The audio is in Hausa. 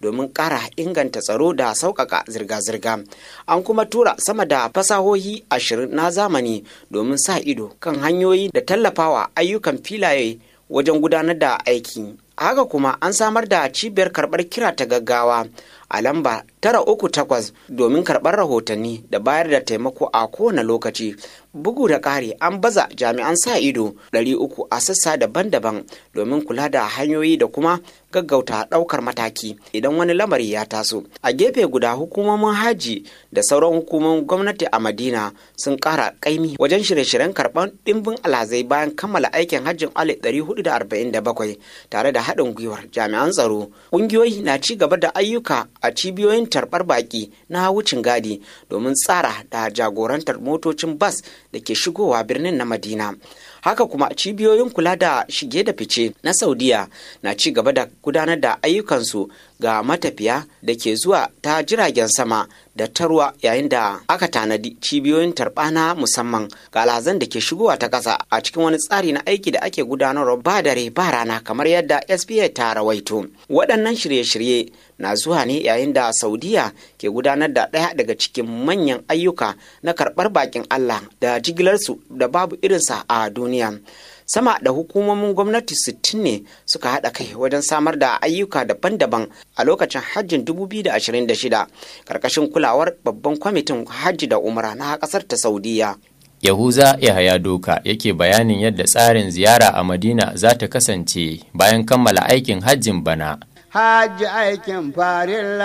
domin ƙara inganta tsaro da sauƙaƙa zirga-zirga an kuma tura sama da fasahohi ashirin na zamani domin sa ido kan hanyoyi da tallafawa ayyukan filaye wajen gudanar da aiki haka kuma an samar da cibiyar karɓar kira ta gaggawa a lamba tara uku takwas domin karɓar rahotanni da bayar da taimako a kowane lokaci bugu da ƙari an baza jami'an sa ido ɗari uku a sassa daban-daban domin kula da hanyoyi da kuma gaggauta ɗaukar mataki idan wani lamari ya taso a gefe guda hukumomin haji da sauran hukumomin gwamnati a madina sun ƙara ƙaimi wajen shirye-shiryen karɓar ɗimbin alhazai bayan kammala aikin hajjin alif ɗari hudu da arba'in da bakwai tare da haɗin gwiwar jami'an tsaro ƙungiyoyi na ci gaba da ayyuka a cibiyoyin tarbar baki na wucin gadi domin tsara da jagorantar motocin bas da ke shigowa birnin na madina haka kuma cibiyoyin kula da shige da fice na saudiya na ci gaba da gudanar da ayyukansu ga matafiya da ke zuwa ta jiragen sama da ta ruwa yayin da aka tanadi cibiyoyin tarba na musamman ga alhazan da ke shigowa ta ƙasa a cikin wani tsari na aiki da ake gudanarwa ba dare ba rana kamar yadda sba ta rawaito waɗannan shirye-shirye na zuwa ne yayin da saudiya ke gudanar da ɗaya daga cikin manyan ayyuka na karɓar bakin allah da jigilarsu da babu irinsa a duniya sama da hukumomin gwamnati 60 ne suka haɗa kai wajen samar da ayyuka daban-daban a lokacin hajjin 2026 karkashin kulawar babban kwamitin hajji da umra na ƙasar ta saudiya Yahuza Yahaya Doka yake bayanin yadda tsarin ziyara a Madina za ta kasance bayan kammala aikin hajjin bana. Hajji aikin farilla